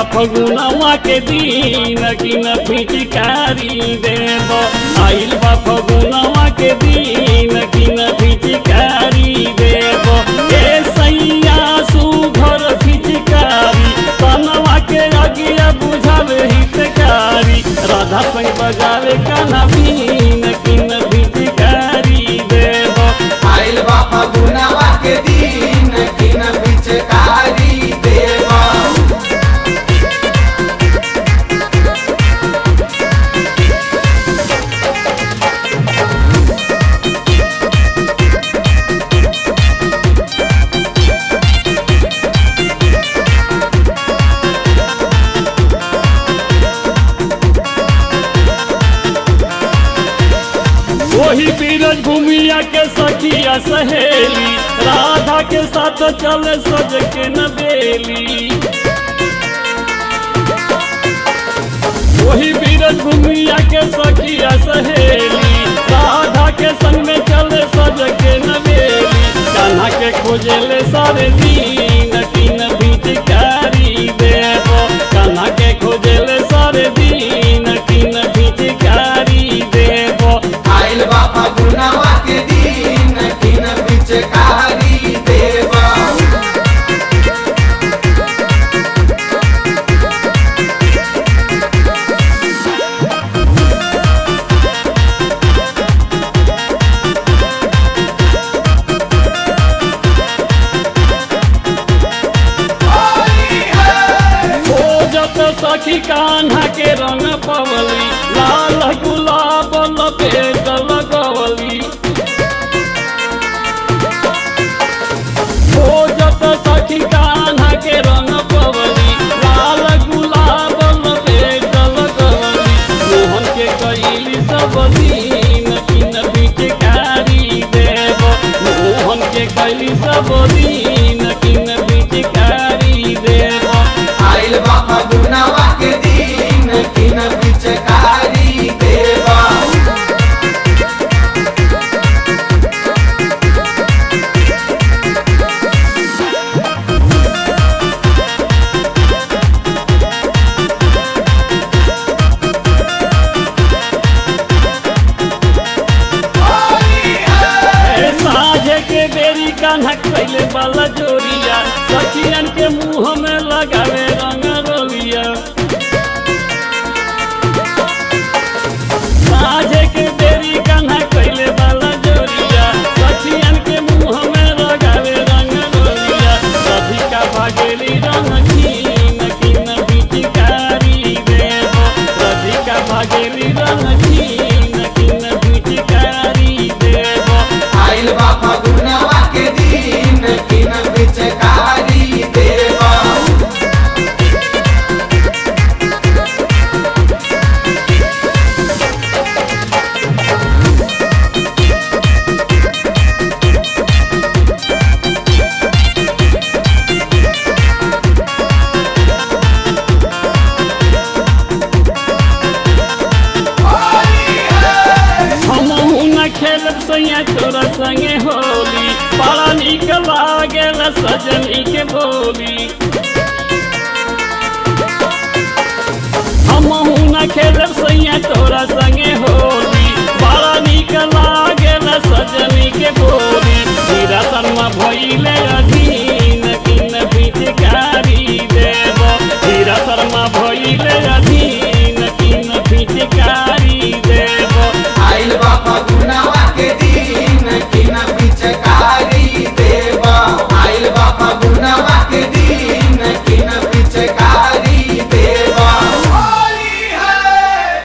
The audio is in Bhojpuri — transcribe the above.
फगुनवा के दिन कि न फिचकारी देब आइल बा फगुनवा के दिन कि न फिचकारी देब ए सैया सुघर फिचकारी तनवा के अगिया बुझावे हितकारी राधा संग बजावे काना बीन कि न फिचकारी देब आइल बा फगुनवा के दिन किन पिचकारी देवा वही बीरज भूमिया के सखिया सहेली राधा के साथ चले सज के न बेली वही बीरज भूमिया के सखिया सहेली राधा के संग में चले सज के न बेली कान्हा के खोजेले सारे दिन तीन भिटकारी देव कान्हा के खोजेले सारे दिन तीन भिटकारी देव आइल बा फगुनवा के दिन किन पिचकारी देवा ओ जब सखी कान्हा के रंग पवली लाल गुलाब लपेट लगवली ओ जब सखी कान्हा के रंग पवली लाल गुलाब लपेट लगवली मोहन के कैली सब दिन किन बिचकारी देव मोहन के कैली सब दिन किन बिचकारी देव आइल बा फगुनवा के दिन किन पिचकारी देवा ए साझे के बेरी कान्हा कैले वाला जोरिया सखियन के मुंह में लगावे रंग रोलिया साझे के बेरी कान्हा कैले वाला जोरिया सखियन के मुंह में लगावे रंग रोलिया राधिका भागेली रंग कीन कीन बिचकारी देव राधिका भागेली रंग कीन कीन बिचकारी देव आइल बा फगुनवा के दिन किन पिचकारी देवा हमहू न खेलब सैया तोरा संगे होली बड़ा निक लागेला सजनी के बोली